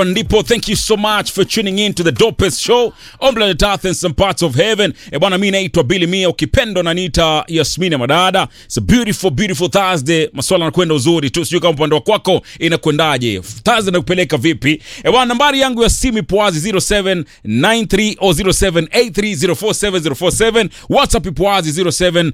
ndipo thank you so much for tuning in to the dopest show on planet earth and some parts of heaven e bwana mi naitwa bili mia ukipendo naniita yasmini madada It's a beautiful beautiful thursday maswala yanakwenda uzuri tu sijui kama upande wa kwako inakwendaje thursday nakupeleka vipi e bwana nambari yangu ya simu ipo wazi 0793 o 0783047047 whatsapp ipo wazi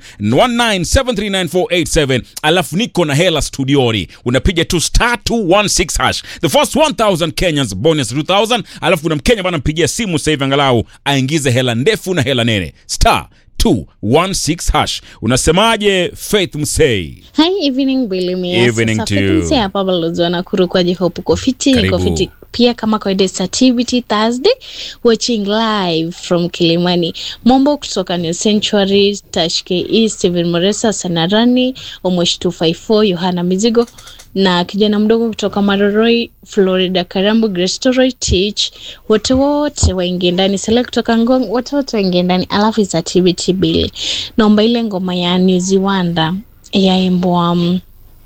0719739487 alafu niko na hela studioni unapiga tu star 216 hash the first 1000 kenyans bonus 2000 alafu kuna mkenya bana mpigia simu sasa hivi angalau aingize hela ndefu na hela nene star 216 hash unasemaje faith msei Hi, evening Bilimia. Evening to you. hapa balozi na kurukwaji hope uko fiti, niko Karibu. fiti pia kama kawaida it's activity Thursday watching live from Kilimani. Mombo kutoka New Century, Tashke East, Steven Moresa, Sanarani, Omosh 254, Yohana Mizigo na kijana mdogo kutoka Maroroi, Florida, Karambu, Grestoroy, Teach, wote wote waingie ndani. Sele kutoka Ngong, wote wote waingie ndani, alafu it's activity Billy. Naomba ile ngoma ya New Zealand yaimbwa um,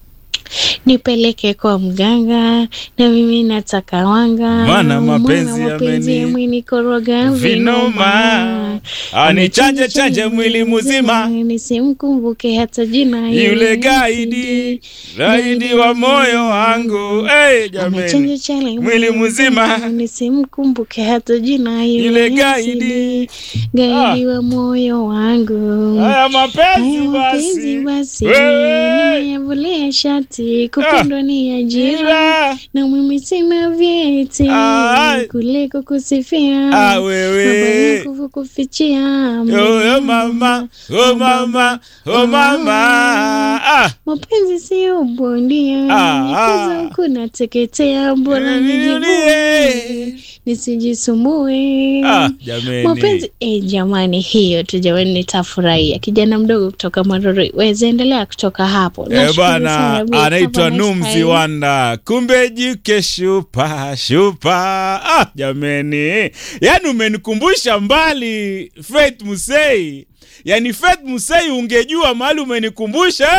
nipeleke kwa mganga na mimi nataka wanga Maana mapenzi mapenzi yameni- yamenikoroga Vinoma. Anichanje chanje mwili mzima. nisimkumbuke hata jina yule gaidi gaidi wa moyo wangu hey, Amechanja jameni chale mwili mzima. nisimkumbuke hata jina Yule gaidi. gaidi wa moyo wangu haya mapenzi Haya mapenzi basi basi Wewe. nimeyavulia shati kupendwa ni ajira Ila. na mimi sina vyeti Ai. kuliko kusifia Ah, wewe. Baba yangu kufichia Oh, oh, mama oh mama oh mama ah mapenzi sio bondia Ah, ah. kaza huku nateketea mbona Nijulie. nijivunie nisijisumbue ah jameni mapenzi eh, jamani hiyo tu jamani nitafurahia kijana mdogo kutoka marori wezaendelea kutoka hapo Eh, Nashukuru bana sana, Bi. anaitwa Have a nice Numzi time. Wanda, kumbe jike shupa shupa. Ah, jameni, yani umenikumbusha mbali Faith Musei. Yani Faith Musei, ungejua mahali umenikumbusha